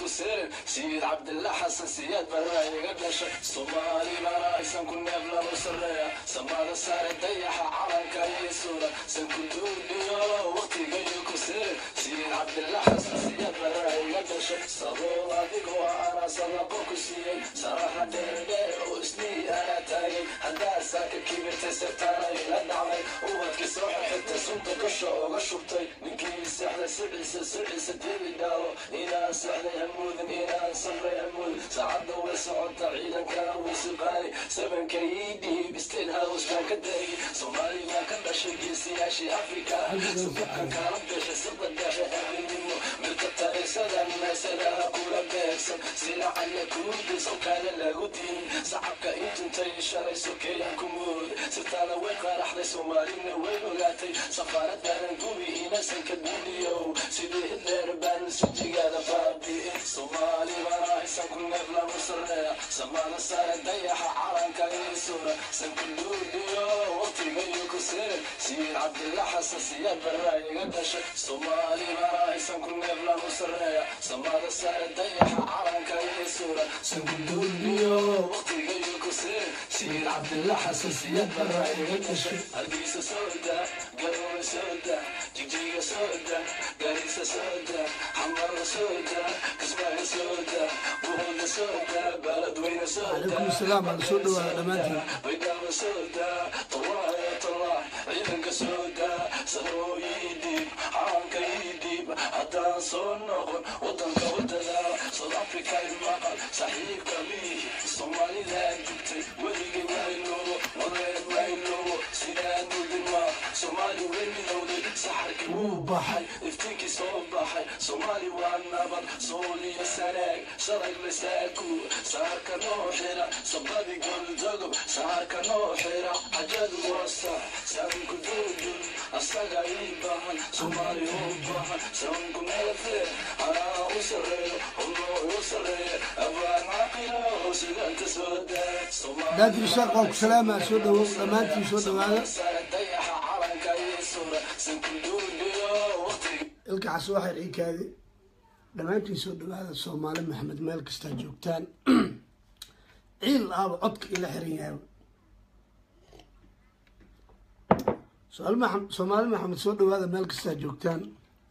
kuseeren sayid cabdillah xasan siyaad barra iga dhashay soomaali bana aysan ku neef lagu sarreeya samada saare dayaxa calanka iyo suura san ku duuliyo waqtigayo kuseeren sayid cabdillah xasan siyaad barra iga dhashay sabool adigoo ana sadaqo ku siiyey saraxa dheerdheer oo isnii ana taagay haddaa saaka kibirtay sirtaana ila dhacday ubadkii soo xirxirtay sunta gasha ooga shubtay ninkii seexday siciisa siciisa debi dhaalo inaan seexday hamuudin inaan samray hamuudin saacadda way socota ciidankana way suqaani sabanka ii dhiib state house baan ka daayay soomaali baa ka dhashay geesiyaashii afrika sabukan kaala gashay sirda dhexe habeenimo milka taariiksadan meesadaha kula beegsan silacaya kuudis okaana lagu diin sacabka ii tuntay shalay sokeeyan ku mood sirtaana way qaaraxday soomaalina way ogaatay safaaradanan gubi inasan ka duuniyow sidii hitler baan sijigaada baabi'in soomaali bana aysan ku neef lagu sarreeya samada saare dayaxa calanka ii suura san ku duuliyo waqtigayo ku seeren sayid cabdillah xasan siyaad barra iga dhashay soomaali bana aysan ku neef lagu sarreeya samada saare dayaxa calanka ii suura san ku duuliyo waqtigayo ku seeren sayid cabdillah xasan siyaad barra iga dhashay hargeysa sooda garowe sooda jigjiga sooda gaarisa sooda xamara sooda kismaayo sooda buhooda sooda baaladweyne sooda calaykum asalaam aan soo dhawaada dhammaantiin baydhaba sooda tallaayo tallah ciidanka sooda saroo ii dhiib calanka ii dhiib haddaan soo noqon wadanka wadada south africa maqal saaxiibka miih soomaalidaa digtay weligay mayloobo wadeen mayloobo sidaan mudima soomaali way midowday saxarkii wuu baxay iftiinkii soo baxay soomaali waa nabad sooliyo sanaag sharag lasaaku saarka noo xira sabadi goldogob saarka noo xira xajadu waa sax saanku duudun asaga ii baahan soomaali u baahan saanku meelfe anaa u sarreeyo hulloo u sarreeya abaan caqilo sidanta soo daa daadi ishaaq waa ku salaamaa soo dhawow dhammaantiin soo dhawaada dayaxa calanka ii suura sanku duuliyo waqtiga ilka cas waxay ciikaadi dhammaantiin soo dhawaada soomaali maxamed meel kastaa joogtaan ciil aaba codka ila xiran yahay Soomaali Maxam- soomaali maxamed soo dhawaada meel kastaa joogtaan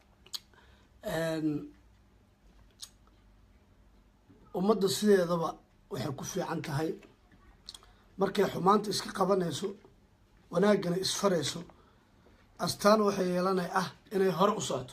ummadda sideedaba waxay ku fiican tahay markay xumaanta iska qabanayso wanaaggana isfarayso astaan waxay yeelanay ah inay hore u socoto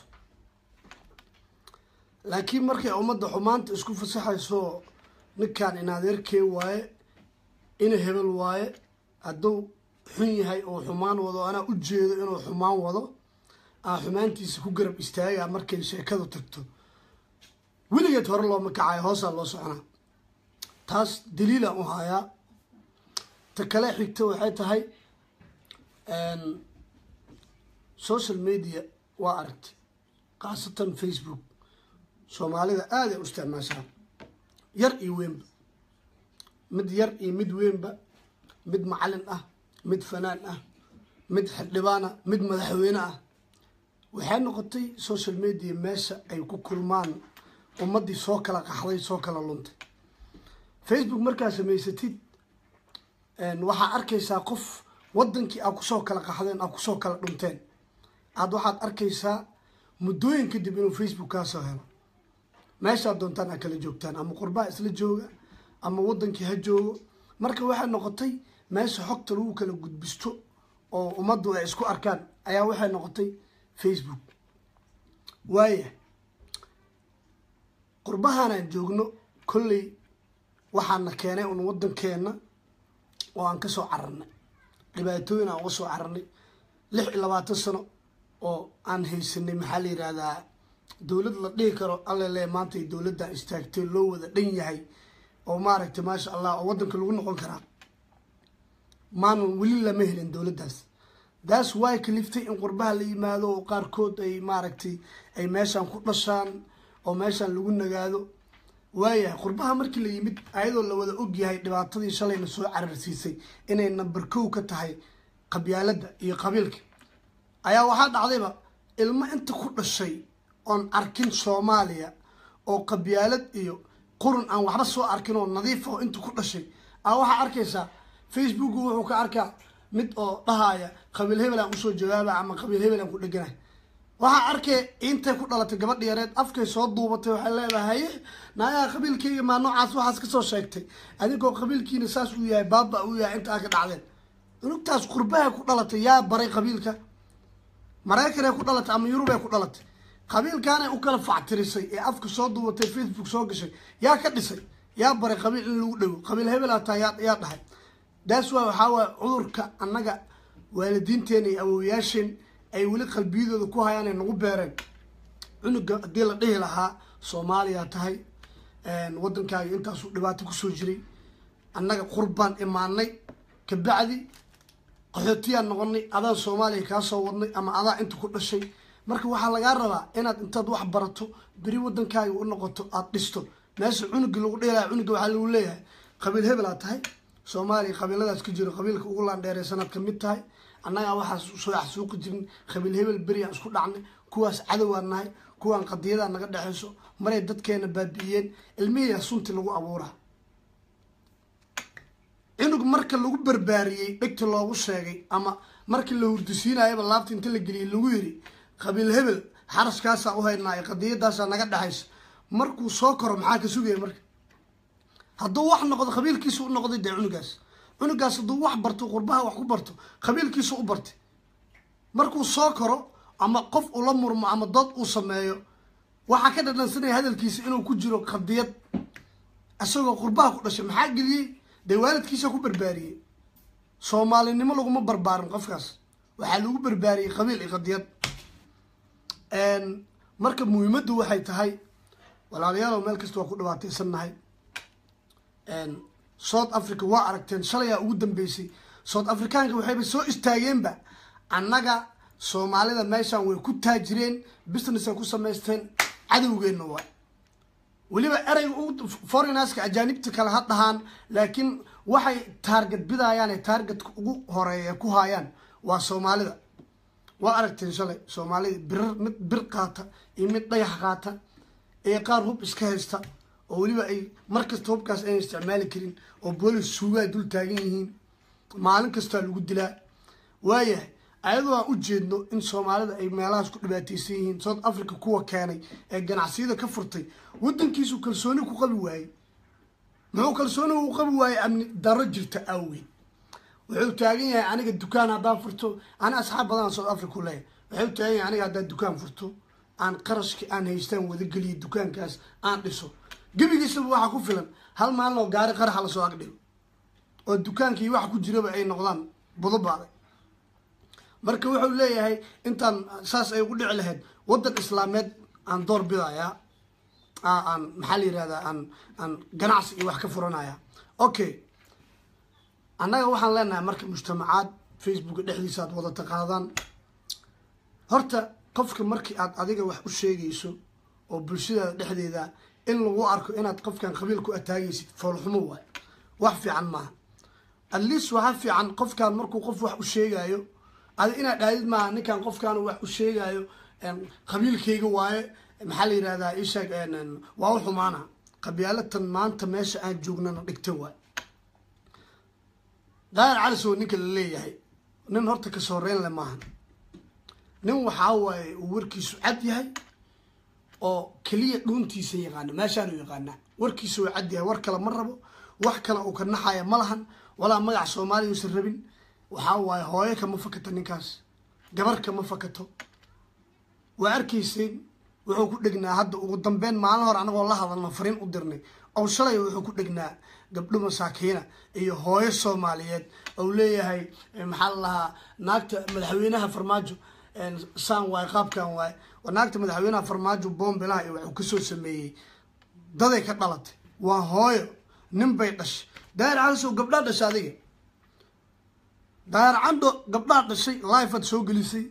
laakiin markay ummadda xumaanta isku fasaxayso ninkan in adeerkee waaye ina hebel waaye hadduu xun yahay oo xumaan wado anaa u jeedo inuu xumaan wado aan xumaantiisa ku garab istaagaa markay sheekadu tagto weligeed hore looma kacayo hoosaa loo soconaa taas daliilaan u hayaa ta kale xigta waxay tahay social media waa aragtay khaasatan facebook soomaalida aaday u isticmaashaa yar iyo weynba mid yar iyo mid weynba mid macalin ah mid fanaan ah mid xildhibaana mid madaxweyne ah waxay noqotay social media meesha ay ku kulmaan ummaddii soo kala qaxday soo kala luntay facebook markaa samaysatid waxaa arkaysaa qof wadankii aad kusoo kala qaxdeen aad kusoo kala dhunteen aad waxaad arkaysaa muddooyin kadib inuu facebook kaasoo helo meeshaad doontaan aad kala joogtaan ama qurbaa isla jooga ama wadankii ha joogo marka waxay noqotay meesha xogta lagu kala gudbisto oo ummaddu ay isku arkaan ayaa waxay noqotay facebook waaya qurbahanaan joogno kolley waxaana keenay un wadankeena oo aan kasoo cararnay dhibaatooyin aan uga soo cararnay lix iyo labaatan sano oo aan haysanay maxaa la yihahdaa dowlad la dhihi karo allele maanta ay dowladdan istaagtay loo wada dhan yahay oo maaragtay maasha allah oo wadanka lagu noqon karaa maanan weli lama helin dowladdaas daas way kaliftay in qurbaha la yimaado oo qaarkood ay maaragtay ay meeshaan ku dhashaan oo meeshaan lagu nagaado waayahay qurbaha markii la yimid ayadoo la wada ogyahay dhibaatadii shalayna soo cararsiisay inay number kow ka tahay qabyaaladda iyo qabiilka ayaa waxaa dhacdayba ilmo inta ku dhashay oon arkin soomaaliya oo qabyaalad iyo qurun aan waxba soo arkin oo nadiif oo inta ku dhashay a waxaa arkaysaa facebooku wuxuu ka arkaa mid oo dhahaya qabiil hebel aan usoo jawaaba ama qabiil hebel aan ku dheganay waxaa arkay intay ku dhalatay gabadha yareed afkay soo duubatay waxay leedahay haye naayaha qabiilkayga maa noocaas waxaas kasoo sheegtay adinkoo qabiilkiina saas uu yahay baaba uu yahay inta aa ka dhacdeen unugtaas qurbahay ku dhalatay yaa baray qabiilka maraykanay ku dhalatay ama yurubay ku dhalatay qabiilkaanay u kala factirisay ee afka soo duubatay facebook soo gashay yaa ka dhisay yaa baray qabiil in lagu dhago qabiil hebel ataa yaa yaa dhahay daas waa waxaa waaya cudurka annaga waalidiinteena iyo awowayaasheen ay weli qalbiyadooda ku hayaan ay nagu beereen cunuga haddii la dhihi lahaa soomaaliya tahay waddankaaga intaasuu dhibaato kusoo jiray annaga qurbaan imaanay kabacdi qaxootiyaan noqonay adaan soomaaliya kaa soo wadnay ama adaa inta ku dhashay marka waxaa lagaa rabaa inaad intaad wax barato beri waddankaaga u noqoto aada dhisto meesha cunugi lagu dhihi lahaa cunuga waxaa lagu leeyahay qabiil hebel aad tahay soomaaliya qabiiladaas ka jiro qabiilka ugu laandheereysanaad ka mid tahay annagaa waxaas soo xasuuqi jirin qabiil hebel beriaan isku dhacnay kuwaas cadowaan nahay kuwaan qadiyadaa naga dhexayso maray dadkeena baabi'iyeen ilmihiyaa sunti lagu abuuraa cunug marka lagu barbaariyey dhegta loogu sheegay ama markii la hurdisiinayaba laabta inta la geliyay lagu yiri qabiil hebel xaraskaasaa u haynaayo qadiyadaasaa naga dhexaysa markuu soo koro maxaa ka sugaya marka hadduu wax noqdo qabiilkiisa u noqday dee cunugaas cunugaas hadduu wax barto qurbaha wax ku barto qabiilkiisa u bartay markuu soo koro ama qof ula murmo ama dood uu sameeyo waxaa ka dhadhansanaya hadalkiisa inuu ku jiro qadiyad isagoo qurbaha ku dhashay maxaa geliyey dee waalidkiisa ku barbaariyey soomaalinimo laguma barbaarin qofkaas waxaa lagu barbaariyey qabiil iyo qadiyad marka muhiimaddu waxay tahay walaalayaalow meel kasta waa ku dhibaateysannahay south africa waa aragteen shalayaa ugu dambeysay south africaanka waxayba soo istaageenba annaga soomaalida meeshaan way ku taajireen business ay ku samaysteen cadowgeenna waay weliba ereyga foreignarska ajaanibta kale ha dhahaan laakiin waxay taarget bidaayaan ee taargetka ugu horeeya ku haayaan waa soomaalida waa aragteen shalay soomaalida birar mid bir qaata iyo mid dhagax qaata ee qaar hub iska haysta oo weliba ay markasta hubkaas ayna isticmaali karin oo boolis suugaa dul taagan yihiin maalin kastaa lagu dilaa waayahay ayadoo aan u jeedno in soomaalida ay meelahaas ku dhibaateysan yihiin south africa kuwa keenay ee ganacsiyada ka furtay waddankiisu kalsooni ku qabi waayey muxuu kalsooni u qabi waayey amni daro jirta awgeed wuxuu taagan yahay aniga dukaan haddaan furto ani asxaab badan south africa leeyahay wuxuu taagan yahay aniga haddaan dukaan furto aan qarashki aan haystaan wadageliyo dukaankaas aan dhiso gebigiisaba waxaa ku filan hal maalin oo gaari qaraxa lasoo agdhigo oo dukaankii wax ku jiraba ay noqdaan budobaaday marka wuxuu leeyahay intaan saas ay ugu dhici lahayd waddan islaameed aan door bidayaa aan maxaa la yirahdaa aan aan ganacsi iyo wax ka furanaya okay annaga waxaan leenahay marka mujtamacaad facebooka dhexdiisa aad wada taqaadaan horta qofka markii aad adiga wax u sheegayso oo bulshadaada dhexdeeda in lagu arko inaad qofkan qabiil ku ataagaysid foolxumo waay wax fiican maaha at least waxaa fiican qofkan markuu qof wax u sheegayo adi inaad dhaadid maaha ninkan qofkan wax u sheegayo qabiilkayga waaye maxaa la yirahdaa isheeg waa u xumaana qabyaalatan maanta meesha aan joognana dhigta waay daayar calisow ninka la leeyahay nin horta ka sooreyn le maahan nin waxaa waaye uu warkiisu cad yahay oo keliya dhuuntiisa yaqaano meeshaanu yaqaanaa warkiisa waa cad yahay war kale ma rabo wax kale uu ka naxaya ma lahan walaa magac soomaaliya uusan rabin waxaa waaye hooyo kama fakato ninkaas gabar kama fakato waa arkayseen wuxuu ku dhegnaa hadda ugu dambeyn maalin hore anagoo la hadalno fariin u dirnay ow shalay wuxuu ku dhegnaa gabdho masaakiina iyo hooyo soomaaliyeed ou leeyahay maxaa la lahaa naagta madaxweynaha farmaajo saan waaye qaabkan waaye naagta madaxweynaha farmaajo boombilaha iyo waxuu kasoo sameeyey daday ka dhalatay waa hooyo nin bay dhashay daayar calisow gabdhaa dhashay adiga daayar candho gabdhaa dhashay life aad soo gelisay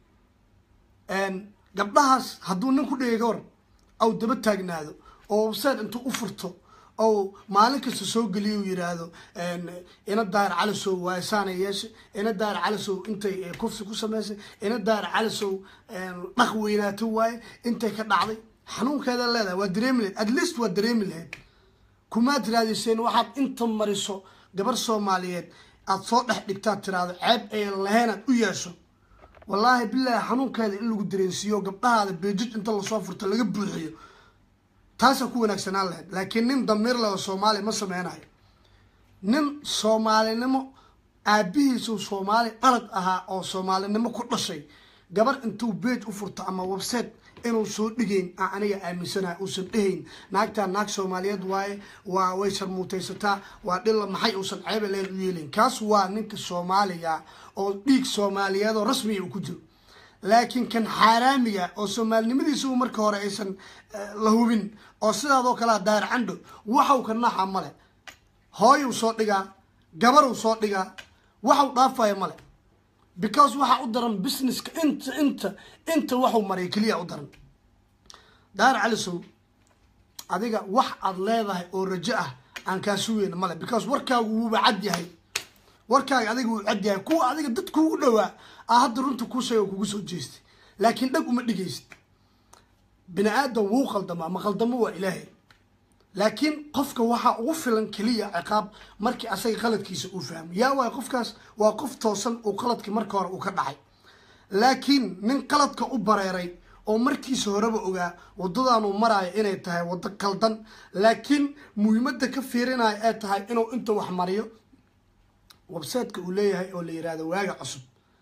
gabdhahaas hadduu nin ku dhigay ka war aw daba taagnaado oo website intuu u furto ou maalin kasta soo geliya u yiraahdo ina daayar calisow waaye saana yeeshay ina daayar calisow intay kufsi ku samaysay ina daayar calisow dhaq weynaato waaye intay ka dhacday xanuunkeeda leedahay waa dareemi lahayd at least waa dareemi lahayd kumaad raadiseen waxaad inta mariso gabar soomaaliyeed aad soo dhex dhigtaad tiraahdo ceeb ayan lahayn aad u yeesho wallaahi bilaahi xanuunkeeda in lagu dareensiiyo gabdhahaada beejij inta lasoo furto laga buuxiyo taasaa ku wanaagsanaan lahayd laakiin nin damiir leh oo soomaaliya ma sameynayo nin soomaalinimo aabihiisuu soomaali dhalad ahaa oo soomaalinimo ku dhashay gabar intuu beej u furto ama website inuu soo dhigeyn aan aniga aaminsanaha uusan dhehayn naagtaa naag soomaaliyeed waaye waa way sharmuutaysataa waa dhilla maxay uusan ceebe leen u yeelin kaas waa ninka soomaaliga oo dhiig soomaaliyeed oo rasmiga uu ku jiro laakiin kan xaaraamiga oo soomaalinimadiisa u marka hore aysan la hubin oo sidaadoo kalea daayar candho waxau ka naxa male hooyuu soo dhigaa gabaruu soo dhigaa waxau dhaafaya male because waxaa u daran businesska inta inta inta waxuu maray keliya u daran daar calisow adiga wax aad leedahay oo rajo ah aan kaa sugeyna male because warkaagu wuuba cad yahay warkaaga adiga wuu cad yahay kuwa adiga dad kuugu dhowaa a hadda runta kuu sheega kugu soo jeestay laakiin dhag uma dhigaysid bini aadam wuu qaldamaa ma qaldamo waa ilaahay laakiin qofka waxaa ugu filan keliya ciqaab markii asaga qaladkiisa uu fahmo yaa waay qofkaas waa qof toosan uu qaladkii marka hore uu ka dhacay laakiin nin qaladka u bareeray oo markiisa horeba ogaa wadadaanuu maraayo inay tahay waddo qaldan laakiin muhiimadda ka fiirinaya ee tahay inuu inta wax mariyo websiteka uu leeyahay oo la yihahdo waaga cusub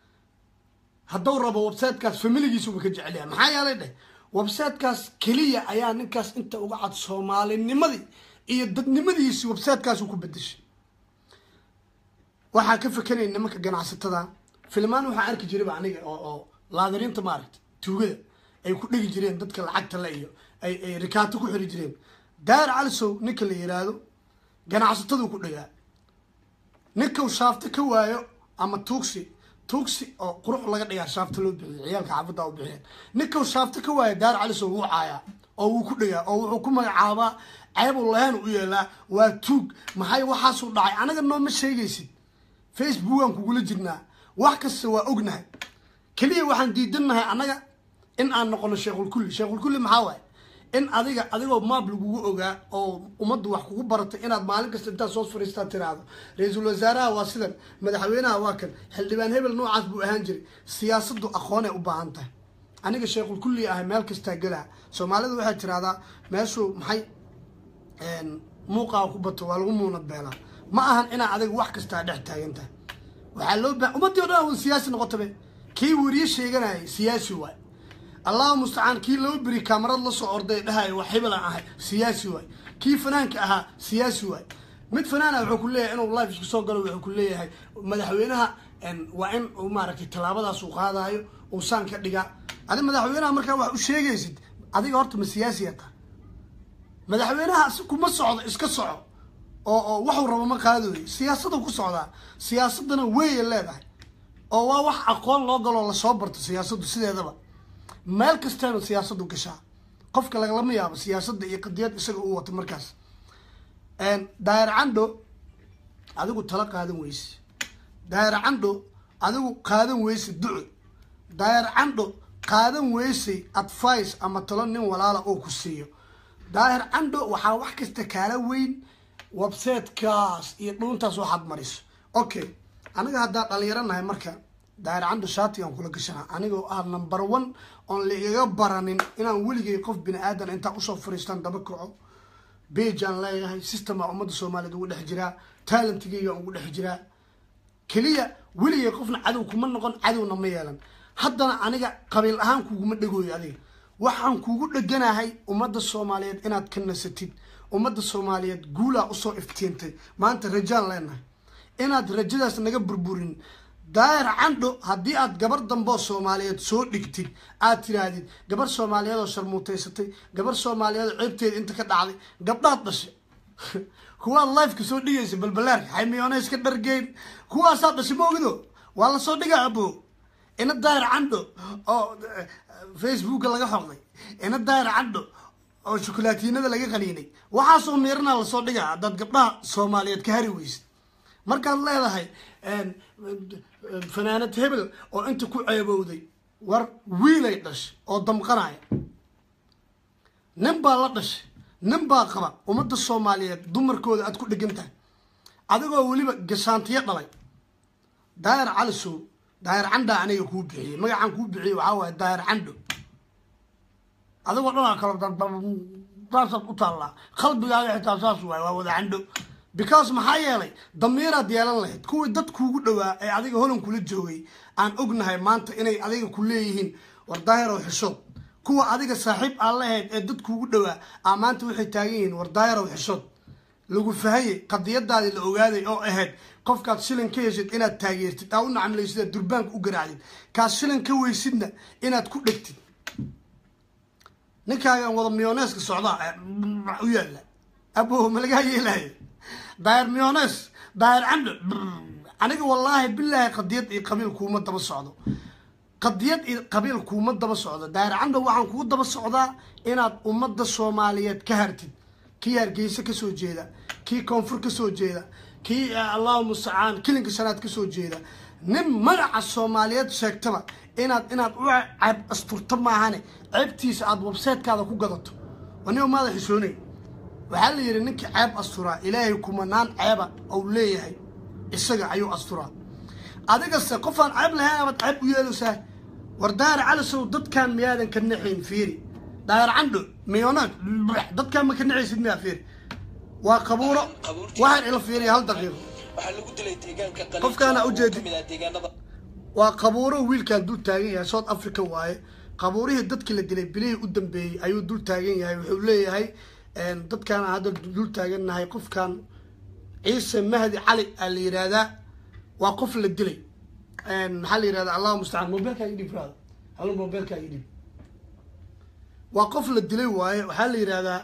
hadduu rabo websitekaas familigiisuba ka jecelyahay maxaa yeelay dheh websitekaas keliya ayaa ninkaas inta uga cad soomaalinimadii iyo dadnimadiisi websitekaasuu ku bedeshay waxaa ka fekanaya nimanka ganacsatada filmaan waxaa arki jirayba aniga oo oo laadariinta maaragta tuugada ay ku dhegi jireen dadka lacagta le iyo ay ay rikaato ku xiri jireen daar calisow ninka la yiraahdo ganacsataduu ku dhegaa ninkau shaafto ka waayo ama tuugsi tuugsi oo qurux laga dhigaa shaafta loo bixiyo ciyaalka xaafadda u bixiyeen ninkau shaafto ka waayo daar calisow wuu caayaa oo wuu ku dhegaa oo wuxuu ku magacaabaa ceebuu lahayn u yeelaa waa tuug maxay waxaasuu dhacay anaga nooma sheegaysid facebookaan kugula jirnaa wax kasta waa ognahay keliya waxaan diidannahay annaga in aan noqono sheekhulkulli sheekhulkulli maxaa waaye in adiga adigoo maab lagugu ogaa oo ummadda wax kugu baratay inaad maalin kasta intaad soo fariistaa tiraahdo ra-iisul wasaaraha waa sidan madaxweynaha waa kan xildhibaan hebel noocaas buu ahaan jiray siyaasaddu aqoonay u baahan tahay aniga sheekhulkulli ahay meel kastaa gelaa soomaalida waxay tirahdaa meeshuu maxay muuqaa ku bato waa lagu muunad beelaa ma ahan inaa adiga wax kastaa dhex taagan tahay waxaa loo baa ummadii o dhan wada siyaasi noqotabe kii weriye sheeganayay siyaasi waay allahu mustacaan kii loo beri kaamarad lasoo orday dhahay wax hibelan ahay siyaasi waay kii fanaanka ahaa siyaasi waay mid fanaana wuxuu ku leeyahay inuu life isku soo galo wuxuu ku leeyahay madaxweynaha waa in uu maaragtay tallaabadaas uu qaadayo uu saan ka dhigaa adi madaxweynaha markaa wax u sheegaysid adiga horta ma siyaasiya tahay madaxweynaha si kuma socdo iska soco oo oo waxuu rabo ma qaadooyo siyaasadu ku socdaa siyaasadana weeye leedahay oo waa wax aqoon loo galoo lasoo barto siyaasaddu sideedaba meel kastaana siyaasadu gashaa qofka lagalama yaabo siyaasadda iyo qadiyad isaga uu wato markaas daayar candho adigu tala qaadan weyse daayar candho adigu qaadan weyse duco daayar candho qaadan weysay advice ama talo nin walaala oo ku siiyo daahir candho waxaa wax kasta kaala weyn websitekaas iyo dhuuntaas waxaad mariso okay aniga haddaa dhalinyaro nahay marka daahir candho shaatigaan kula gashanaa anigoo ah number one oon la igaga baranin inaan weligay qof bini aadan intaa usoo fariistaan daba kaco beijaan leeyahay systemaa ummadda soomaaliyeed ugu dhex jiraa talentigaygaan ugu dhex jiraa keliya weligay qofna cadow kuma noqon cadowna ma yeelan haddana aniga qabiil ahaan kuguma dhegooyo adiga waxaan kugu dheganahay ummadda soomaaliyeed inaad ka nasatid ummadda soomaaliyeed guulaa usoo iftiintay maanta rajaan leenahay inaad rajadaas naga burburin daayar candho haddii aad gabar damboo soomaaliyeed soo dhigtid aad tiraahdid gabar soomaaliyeed oo sharmuutaysatay gabar soomaaliyeed oo ceebteeda inta ka dhacday gabdhaad dhashay kuwaad lifeka soo dhigaysa balbalaarka xaymiyoona iska dhargeyn kuwaasaa dhashay ma ogido waa lasoo dhigaa abo ina daayar candho oo facebooka laga xoqday ina daayar candho oo shukulaatiinada laga qaniinay waxaasoo miirana lasoo dhigaa haddaad gabdhaha soomaaliyeed ka hari weysid markaad leedahay fanaanad hebel oo inta ku ceebowday war wiilay dhashay oo damqanaya nin baa la dhashay nin baa qaba ummadda soomaaliyeed dumarkooda aad ku dhegan tahay adigoo weliba gashaantiyo dhalay daahir cali sow daahir candha aniga kuu bixiyey magacaan kuu bixiyey waxaa waaye daahir candho adigoo dhanaa kalo saasaad u taallaa qalbigaaga xitaa saas waay waa wada candho because maxaa yeelay damiiraad yeelan lahayd kuwii dad kuugu dhowaa ee adiga holan kula joogay aan ognahay maanta inay adiga ku leeyihiin war daahirow xishood kuwa adiga saaxiib aan lahayd ee dad kuugu dhowaa aa maanta waxay taagan yihiin war daahirow xishood lagu fahayey qadiyadaadii la ogaaday oo ahayd qofkaad shilin ka heshid inaad taageertid aa u nacamlaysid aad durbaanka u garaacdid kaad shilin ka weysidna inaad ku dhegtid ninkaagan wada miyoneeska socdaa u yaalla abo ma lagaa yeelayo daahir miyones daahir camdo aniga wallaahi bilaahi qadiyad iyo qabiil kuuma daba socdo qadiyad iyo qabiil kuuma daba socdo daahir camdo waxaan kuu daba socdaa inaad ummadda soomaaliyeed ka hartid kii hargeysa kasoo jeeda kii koonfur kasoo jeeda kii allahu mustacaan kilinka shanaad kasoo jeeda nin magaca soomaaliyeed sheegtaba inaad inaad u ceeb asturto maahane ceebtiisa aada websaytekaada ku gadato anigoo maada xishoonay waxaa la yidhi ninka ceeb asturaa ilaahay kumanaan ceeba ou leeyahay isaga ayuu asturaa adigase qofaan ceeb lahayn abaad ceeb u yeelaysaa war daahir calisow dadkaan miyaadan ka naxayn fiiri daahir candho miyonaag dadkaan ma ka naxaysid miyaa fiiri waa qabuuro waxaan ila fiiriya hal daqiiqo waxaa lagu dilay deegaanka qaliij Qofkaana oo ujeedi. kamid ah deegaanada waa qabuuro wiilkaan dul taagan yahay south africa waaye qabuurihii dadkii la dilay bilihii u dambeeyey ayuu dul taagan yahay wuxuu leeyahay dadkaan aan hadda dul taagannahay qofkan ciise mahdi cali aa la yidhaahdaa waa qof la dilay maxaa la yidhahdaa allahu mustacaan mobilkaa idhib raada halo mobilkaa idhib waa qof la dilay waaye waxaa la yidhahdaa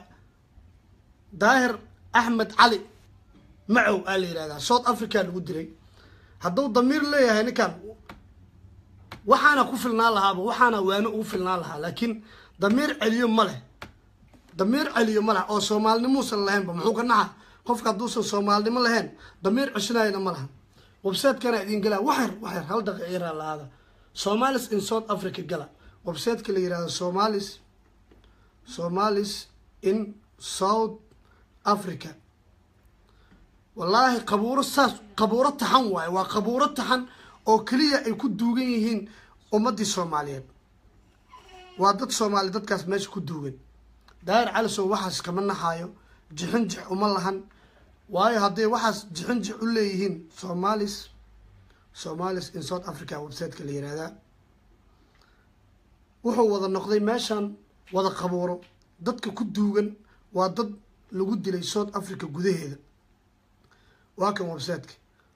daahir axmed cali macow aa la yidhahdaa south africa lagu dilay hadduu damiir leeyahay ninkan waxaana ku filnaan lahaaba waxaana waano ugu filnaan lahaa laakiin damiir celiyo ma leh damiir celiyo ma leh oo soomaalinimuusan lahaynba muxuu ka naxa qofka hadduusan soomaalinimo lahayn damiir ceshinayna ma laha websiteskana idin galaa waxyar waxyar hal daqiiqira lahaada somalis in south africa gala websiteka la yihahdo somalis somalis in south africa wallaahi qabuuro saas qabuuro taxan waaye waa qabuuro taxan oo keliya ay ku duugan yihiin ummaddii soomaaliyeed waa dad soomaali dadkaas meesha ku duugan daahir calisow waxaas kama naxaayo jixin jix uma lahan waayo hadday waxaas jixin jix u leeyihiin somalis somalis in south africa websiteka la yihahdaa wuxuu wada noqday meeshan wada qabuuro dadka ku duugan waa dad lagu dilay south africa gudaheeda waa kan websiteka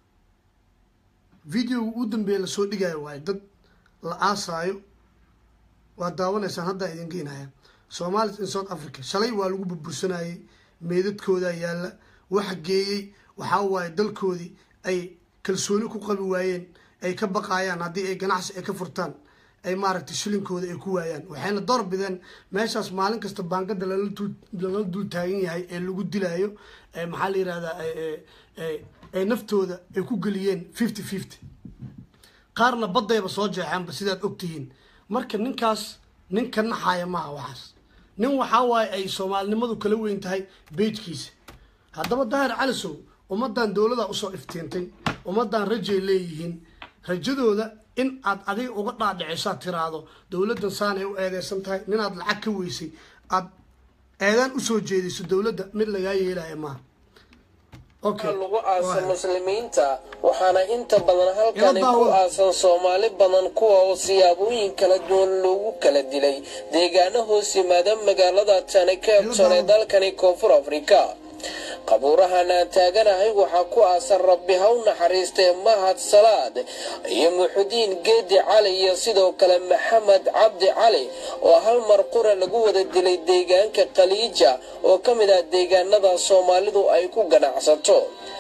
videoga u dambeeya lasoo dhigayo waayo dad la aasaayo waa daawanaysaan haddaa idin geynaya somalis in south africa shalay waa lagu burbursanayay meedadkoodaa yaalla waxa geeyey waxaa waaye dalkoodii ay kalsooni ku qabi waayeen ay ka baqaayaan haddii ay ganacsi ay ka furtaan ay maaragtay shilinkooda ay ku waayaan waxayna door bideen meeshaas maalin kasta baangada lala dul lala dul taagan yahay ee lagu dilaayo maxaa la yihahdaa ay naftooda ay ku geliyeen fifty fifty qaarna baddayba soo jeexaanba sidaad ogtihiin marka ninkaas nin ka naxaaya maaha waxaas nin waxaa waaye ay soomaalinimadu kala weyn tahay beejkiisa haddaba daahir calisow ummaddan dowlada usoo iftiintay ummaddan rajay leeyihiin rajadooda in aad adiga uga dhaadhicisaad tiraahdo dowladdan saanay u eedeysan tahay ninaad lacag ka weysay aad eedaan usoo jeediso dowladda mid lagaa yeelaya maaha okay lagu aasan muslimiinta waxaana inta badan halkani Ila ku daawo. aasan soomaali badan kuwa oo siyaabooyin kala duwan loogu kala dilay deegaano hoos yimaada magaalada tani capton ee dalkani koonfur afrika qabuurahan aan taaganahay waxaa ku aasan rabbi ha u naxariistee mahad salaad iyo muxudiin geedi cali iyo sidoo kale maxamed cabdi cali oo hal mar qura lagu wada dilay deegaanka khaliija oo ka mid ah deegaanada soomaalidu ay ku ganacsato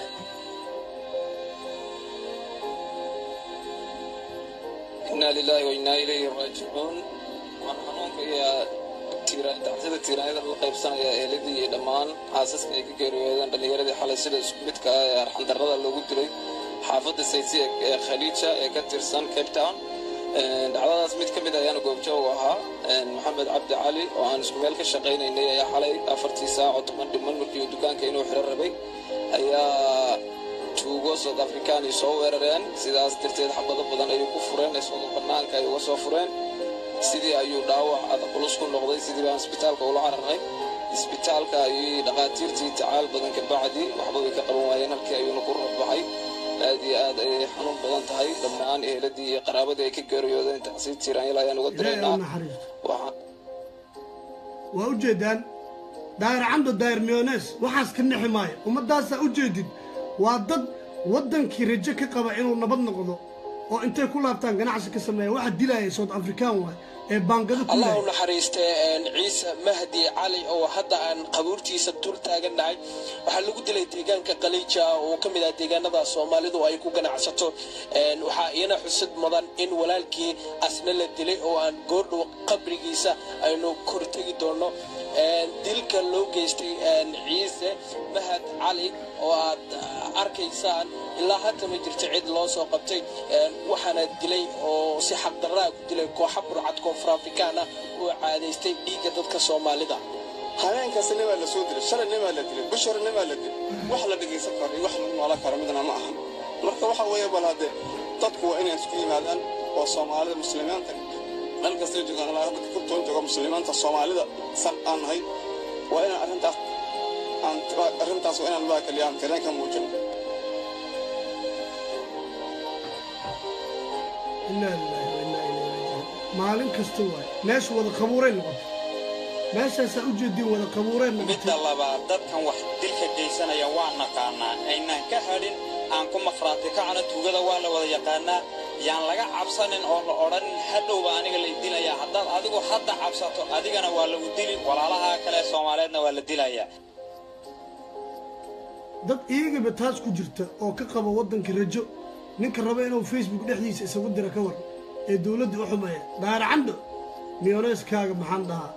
inaa lilaahi wa innaa ilayhi raajicuun waan xanuunka iyo tiira- tacsida tiiraanyada la qaybsanaya eeladii iyo dhammaan xaasaska ay ka geeriyoodeen dhallinyaradii xalay sida isku midka ah ee arxandarrada loogu dilay xaafadda saysi ee khaliija ee ka tirsan cape town dhacdadaas mid ka mid ayaana goobjoog ahaa maxamed cabdi cali oo aan isku meel ka shaqaynaynay ayaa xalay afartii saac oo toban dhiman markii uu dukaanka inuu xiro rabay ayaa tuugo south african ay soo weerareen sidaas darteed xabado badan ayay ku fureen isagoo bannaanka ay uga soo fureen sidii ayuu dhaawac adag culus ku noqday sidii baan isbitaalka ula cararay isbitaalka ayay dhakhaatiirtii tacaal badan ka bacdi waxba way ka qaban waayeen halkii ayuuna ku rabbaxay aad iyo aad ayay xanuun badan tahay dhammaan eheladii iyo qaraabadii ay ka geeriyoodeen tacsiir tiiraanyal ayaan uga ilaahay diraynaa u naxariisto waxaan waa u jeedaan daayir camdo daayir miyonees waxaas ka nexi maayo ummaddaasaa u jeedid waa dad waddankii rajo ka qaba inuu nabad noqdo oo intay ku laabtaan ganacsi ka sameeya waxa dilaya south african waay ee baangado ku allah u yahay naxariistee ciise mahdi cali oo hadda aan qabuurtiisa dul taagannahay waxaa lagu dilay deegaanka qaliija oo ka mid ah deegaanada soomaalidu ay ku ganacsato Een, waxaa iyana xusad mudan in walaalkii asna la dilay oo aan goordhow qabrigiisa aynu kortegi doono Een, dilka loo geystay een, ciise mahad cali oo aad ah, arkaysaan ilaa hadda ma jirto cid loo soo qabtay Een, waxaana dilay oo si xaqdarraa ku dilay kooxa burcad koonfur afrikaan ah oo caadaystay dhiigga dadka soomaalida habeenkaasi nimaa la soo dilay shalay nimaa la dilay bishore nimaa la dilay wax la dhegaysan karo iyo wax lagu noolan karo midna ma ahan marka waxa weeye bal hadde dadku waa inay isku yimaadaan oo soomaalida muslimiinta meel kastay joogaan ilaa hadda kurtoon jooga muslimiinta soomaalida san aan nahay waa inaan arrintaas aan arrintaas waa inaan maakaliya aan tireen ka muujin inaa lillahi wa innaa ilayhi raajicuun maalin kasta waay meesha wada qabuuray noqotay meeshaasaa u jeediin wada qabuuray midda noqotay labaad dadkan wax dilka geysanaya waa naqaanaa aynaan ka hadhin aan ku maqhraati kacna tuugada waa la wada yaqaanaa yaan laga cabsanin oo la odhanin hadhowba aniga la idilaya haddaad adigu hadda cabsato adigana waa lagu dili walaalaha kale soomaaliyeedna waa la dilayaa dad iyagaba taas ku jirta oo ka qaba waddanka rajo ninka raba inuu facebook dhexdiisa isagu dira ka war ee dowladda u xumeeya daara candho miyoneeskaaga maxaan dhahaa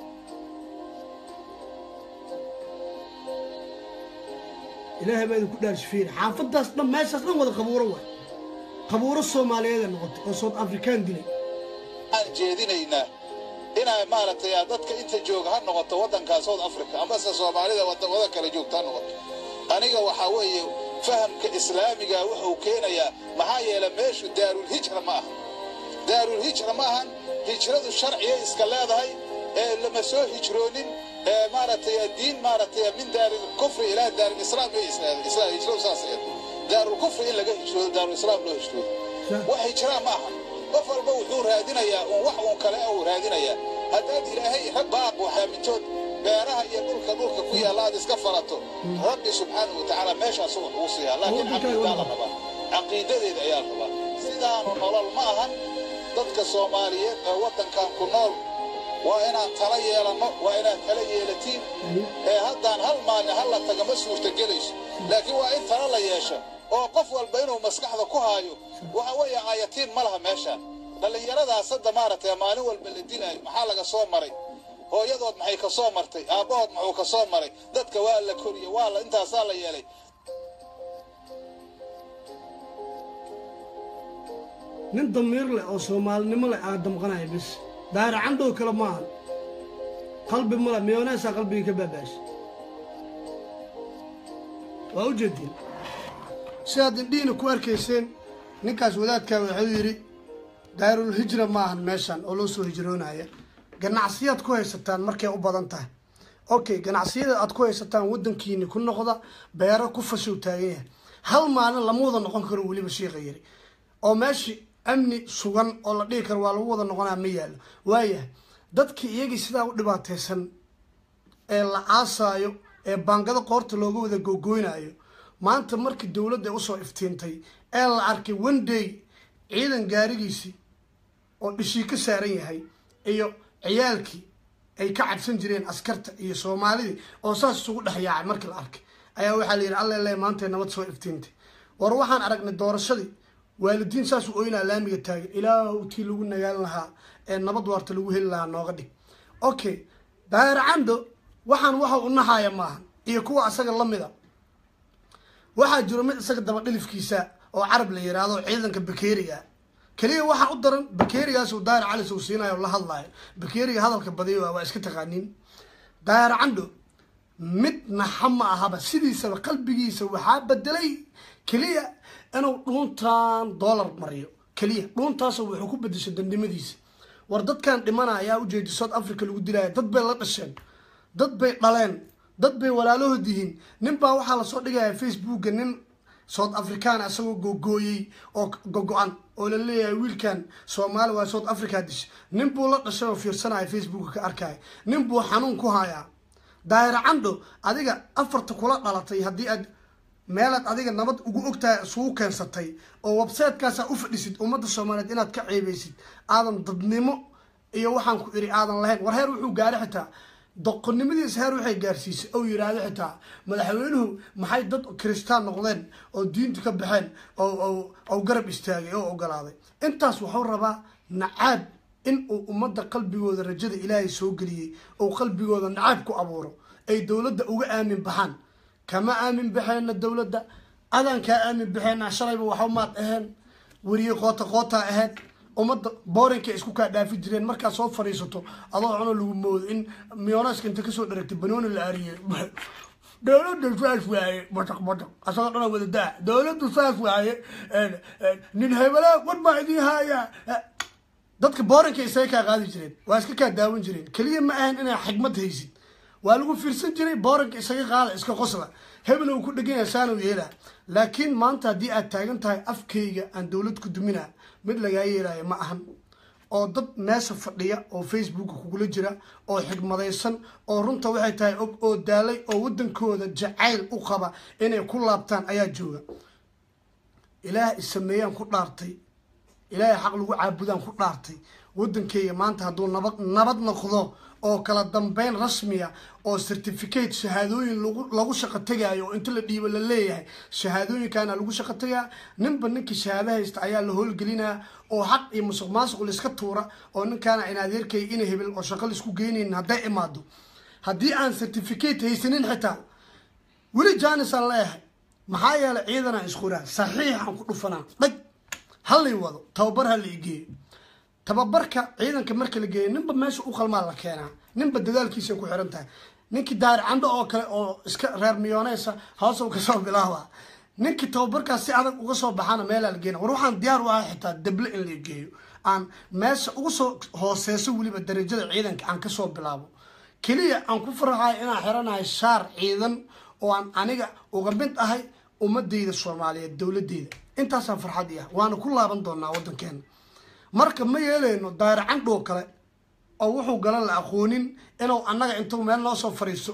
ilaahay baa idinku dhaarshifeeri xaafaddaas dhan meeshaas dhan wada qabuuro waay qabuuro soomaaliyeeda noqotay oo south african dilay aan jeedinaynaa inay maaragtay ah, dadka inta jooga ha noqoto waddanka south africa amase soomaalida wadamada kale joogta ha noqoto aniga waxaa weeye fahamka islaamiga wuxuu keenayaa maxaa yeelay meeshu daarulhijra ma aha daarulhijra ma ahan hijradu sharciyay iska leedahay ee lama soo hijroonin ee maaragtay diin maaragtay min daarilkufri ilaa daarulislaam bay isleedahay islaam hijradu saas eed daarulkufri in laga hijroodo daarulislaam loo hijroodo wax hijraa ma aha qof walba wuxuu raadinayaa uun wax uun kale uu raadinayaa haddaad ilaahay rag baaq waxaamintood beeraha iyo dhulka dhulka ku yaalla aad iska falato rabbi subxaanahu watacaala meeshaasu wax ugu siiyaa laakiin caqiidaa la rabaa caqiidadeeda ayaa la rabaa sidaanu nolol ma ahan dadka soomaaliyeed ee waddankan ku nool waa inaan tala yeelanno waa inaad tala yeelatiin ee haddaan hal maalin hal la taga ma suurtagelayso laakiin waa in tala la yeesho oo qof walba inuu maskaxda ku haayo waxa weeye aayatiin ma laha meeshaan dhallinyaradaas hadda maaragtay maalin walba la dilaayo maxaa laga soo maray hooyadood maxay ka soo martay aabbahood muxuu ka soo maray dadka waa la koriyey waa la intaasaa la yeelay nin damiir leh oo soomaalinimo leh aa damqanaya bis daara candhow kale maahan qalbi male miyoneesaa qalbigii ka baabaashay waa u jeediin sidaad indhihiina ku arkayseen ninkaas wadaadkaa wuxuu yidhi daarulhijra maahan meeshan oo loo soo hijroonaya ganacsiyaad ku haysataan markay u badan tahay okay ganacsiyada aad ku haysataan waddankiini ku noqda beero ku fashow taagan yahay hal maalin lama wada noqon karo weliba shiiqa yiri oo meeshi amni sugan oo la dhihi karo waa lagu wada noqonaa ma yaallo waayahay dadkii iyagii sidaa u dhibaataysan ee la caasaayo ee baangado qoorta looga wada gogoynayo maanta markii dowladda usoo iftiintay ee la arkay one day ciidan gaarigiisii oo dhishii ka saaran yahay iyo ciyaalkii ay ka cabsan jireen askarta iyo soomaalidii oo saas isugu dhex yaacay markii la arkay ayaa waxaa la yidhi alla le maantay nabad soo iftiintay war waxaan aragnay doorashadii waalidiin saas u oynaa laamiga taagan ilaahu tii lagu nagaan lahaa ee nabad waarta lagu heli lahaa nooga dhig okay daahir cando waxaan waxa u nahaaya maahan iyo kuwa asaga lamida waxaa jiro mid isaga daba dhilifkiisa oo carab la yiraahdo ciidanka bakeeriga keliya waxaa u daran bakeerigaas uu daahir calis uu siinayo oo la hadlayo bakeeriga hadalka badiyo waa iska taqaaniin daahir candho mid naxa ma ahaba sidiisaba qalbigiisa waxaa bedelay keliya inuu dhuuntan dollar mariyo keliya dhuuntaas wuxuu ku bedeshay dandhimadiisa war dadkan dhimana ayaa ujeedi south africa lagu dilaya dad bay la dhasheen dad bay dhaleen dad bay walaalahood yihiin nin baa waxaa lasoo dhigaya facebooka nin south african isagoo gogooyey oo gogo-an oo la leeyahay wiilkan soomaali waa south africa dish nin buu la dhashay oo fiirsanaya facebooka ka arkaya nin buu xanuun ku hayaa daahir candho adiga afarta kula dhalatay haddii aad meelaad adiga nabad ugu ogtahay isugu keensatay oo websitekaasa u fadhisid ummadda soomaaliyeed inaad ka ceebeysid aadan dadnimo iyo waxaan ku iri aadan lahayn war heer wuxuu gaari xitaa doqonnimadiisa heer waxay gaarsiisay ou yiraahdo xitaa madaxweynuhu maxay dad kiristaan noqdeen oo diinta ka baxeen oo garab istaagay oo ogolaaday intaas wuxuu rabaa nacaab in uu ummadda qalbigooda rajada ilaahay soo geliyey oo qalbigooda nacaab ku abuuro ay dowladda uga aamin baxaan kama aamin baxeenna dowladda adaan kaa aamin baxeenna shalayba waxba maad aheen weriye qoota qootaa ahayd ummadda boorinka isku kaa dhaafi jireen markaad soo fadhiisato adoo cuno lagu moodo in miyonaska inta kasoo dharagtay banooni la aariyey dowladda saas waaye bataq bataq asagoo dhana wada daa dowladdu saas waaye nin hebela war baa idiin haaya dadka boorinka isaga kaa qaadi jireen waa iska kaa daawan jireen keliya ma ahan inaa xigmad haysid waa lagu fiirsan jiray booranka isaga qaada iska qosla hebel uu ku dhegan yahay saanu yeelaa laakiin maanta haddii aad taagan tahay afkayga aan dowlad ku duminaa mid lagaa yeelaayo ma ahan oo dad meesha fadhiya oo facebooka kugula jira oo xigmadaysan oo runta waxay tahay og oo daalay oo waddankooda jacayl u qaba inay ku laabtaan ayaa jooga ilaah isameeyaan ku dhaartay ilaahay xaq lagu caabudaan ku dhaartay waddankeyga maanta hadduu nabad nabad noqdo oo kala dambeyn rasmiya oo certificate shahaadooyin lagu shaqo tegaayo oo inta la dhiibo la leeyahay shahaadooyinkaana lagu shaqo tegaa ninba ninkii shahaado haysta ayaa la howlgelinaa oo xaq iyo musuq maasuq laiska tuura oo ninkaana in adeerkay ina hebel oo shaqo laisku geynayn hadday imaado haddii aan certificate haysanin xitaa weli jaanisaan leeyahay maxaa yeelay ciidanaan isquraa saxiixaan ku dhufanaa dhag halay wado tababar ha la igeeyo tababarka ciidanka marka la geeyo ninba meesha u qalmaa la keenaa ninba dadaalkiisa ku xiran tahay ninkii daari candho oo kale oo iska reer miyooneysa hoosow kasoo bilaaba ninkii tababarkaas si adag uga soo baxaana meelaa la geena war waxaan diyaar u ahay xitaa dable in la geeyo aan meesha uga soo hooseyso weliba darajada ciidanka aan kasoo bilaabo keliya aan ku faraxayo inaan xiranahay shaar ciidan oo aan aniga uga mid ahay ummadeyda soomaaliyeed dowladeyda intaasaan farxad i ah waana ku laaban doonaa waddankeena marka ma yeeleyno daari candhoo kale oo wuxuu galan la aqoonin inuu annaga intuu meel noo soo fadhiisto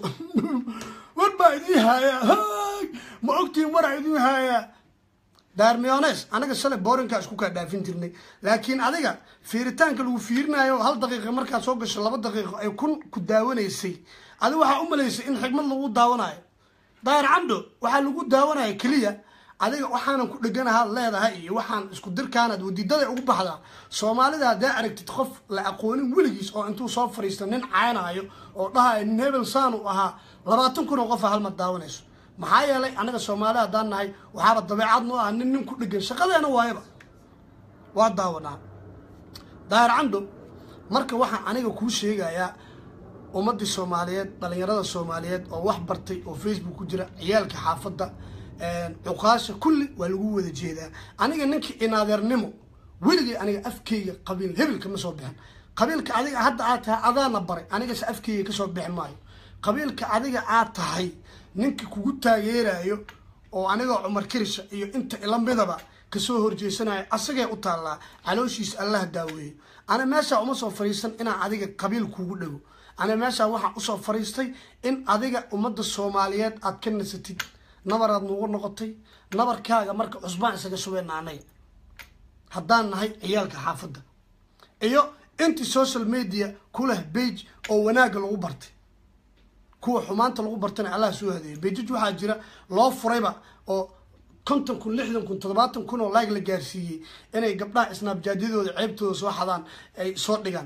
war baa idiin haayaa ma ogtiin waraa idiin haayaa daar miyones anaga shalay boorinkaa isku kaa dhaafin jirnay laakiin adiga fiiritaanka lagu fiirinayo hal daqiiqa markaad soo gasho laba daqiiqo ay kun ku daawanaysay adi waxaa u malaysay in xigmad lagu daawanayo daar candho waxaa lagu daawanaya keliya adiga waxaanan ku dheganahaa leedahay iyo waxaan isku dirkaanad wadiidaday ugu baxdaa soomaalida haddaa aragtid qof la aqoonin weligiis oo intuu soo fadhiista nin caynaayo oo dhahayo nin hebel saan u ahaa labaatan kun oo qofa halmad daawanayso maxaa yeelay anaga soomaali haddaan nahay waxaaba dabeecad noo ah nin nin ku dhegan shaqadeena waayaba waa daawanaa daahir candho marka waxaan aniga kuu sheegayaa ummadii soomaaliyeed dhalinyarada soomaaliyeed oo wax bartay oo facebook ku jira ciyaalka xaafadda cuqaasha kulli waa lagu wada jeedaa aniga ninkii inaadeernimo weligay aniga afkeyga qabiil hebel kama soo bixin qabiilka adiga hadda aad tahay adaana baray anigase afkeyga kasoo bixi maayo qabiilka adiga aad tahay ninka kugu taageerayo oo anigoo cumar kirisha iyo inta ila midaba kasoo horjeesanayo asagee u taallaa calooshiisa allah daaweeyo ana meeshaa uma soo fadhiisan inaan adiga qabiil kugu dhego ana meeshaa waxaan usoo fadhiistay in adiga ummadda soomaaliyeed aad ka nasatid nabaraad nugu noqotay nabarkaaga marka cusbaan isaga shubeyna anaga haddaan nahay ciyaalka xaafadda iyo intii social media ku leh bage oo wanaagga lagu bartay kuwa xumaanta lagu bartana allah soo hadeeyay bejaj waxaa jira loo furayba oo konton kun lixdan kun toddobaatan kun oo laag la gaarsiiyey inay gabdhaha isnaabjaadyadooda ceebtooda soo xadaan ay soo dhigaan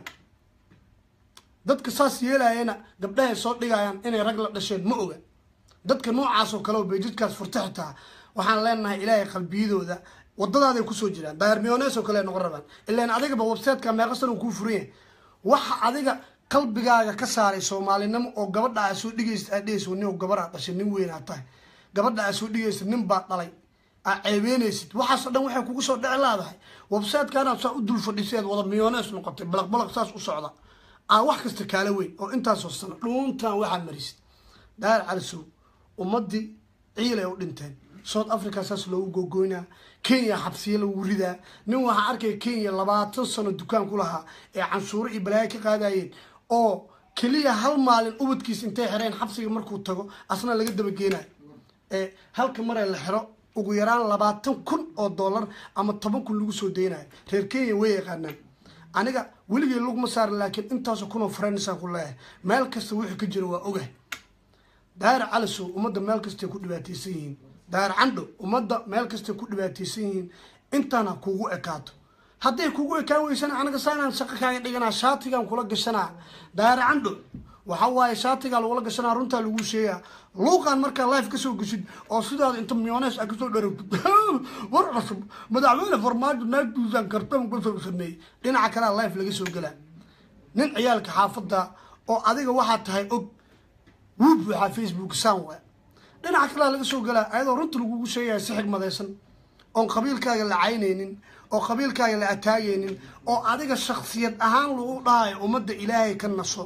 dadka saas yeelayana gabdhahay soo dhigayaan inay rag la dhasheen ma oga dadka noocaas oo kale oo beejidkaas furta xitaa waxaan leenahay ilaahay qalbiyadooda wadadaaday kusoo jiraan daahir miyonees oo kale ay noqon rabaan ilaan adigaba websiteka meeqa san uu kuu furan yahay waxa adiga qalbigaaga ka saaray soomaalinimo oo gabadha aa soo dhigaysa aad dhehaysa nin gabar aa dhashay nin weyn aa tahay gabadha aa soo dhigaysa nin baa dhalay aa ceebeynaysid waxaasoo dhan waxay kugu soo dhici laadahay websitekaanaad saa u dul fadhisay aad wada miyonees noqotay balaq balaq saas u socda aa wax kasta kaala weyn oo intaasoo sano dhuuntan waxaa marisid daahir calisow ummadii ciil ay u dhinteen south africa saas loogu gogoynaa kenya xabsiya lagu ridaa nin waxaa arkaya kenya labaatan sano dukaan ku lahaa ee canshuuro iyo balaayo ka qaadayeen oo keliya hal maalin ubadkiis intay xireen xabsiga markuu tago asna laga dabageenayo ee halka maree la xiro ugu yaraan labaatan kun oo dollar ama toban kun lagu soo daynayo reer kenya way yaqaanaan aniga weligay lugma saaran laakiin intaasoo kunoo farannisaan ku leeyahay meel kasta wixii ka jiro waa ogah daahir calisow ummadda meel kastay ku dhibaataysan yihiin daahir candho ummadda meel kastay ku dhibaataysan yihiin intaana kugu ekaato hadday kugu ekaan weysana anaga saanaan shaqo kaaga dhiganaa shaatigaan kula gashanaa daahir candho waxa waaye shaatigaa lagula gashanaa runtaa lagu sheegaa luuqaan markaa life kasoo geshid oo sidaada inta miyonees a kasoo dharagtid war cusub madaxweyne farmaajo naagtiisaan kartam kasoo sameeyey dhinaca kalea life laga soo gelaa nin ciyaalka xaafadda oo adiga waxaa tahay og wuub waxaa facebook saan waa dhinaca kalea laga soo galaa ayadoo runta lagugu sheegaya si xigmadaysan oon qabiilkaaga la caynaynin oo qabiilkaaga la ataagaynin oo adiga shaksiyad ahaan lagu dhahayo ummadda ilaahay ka naso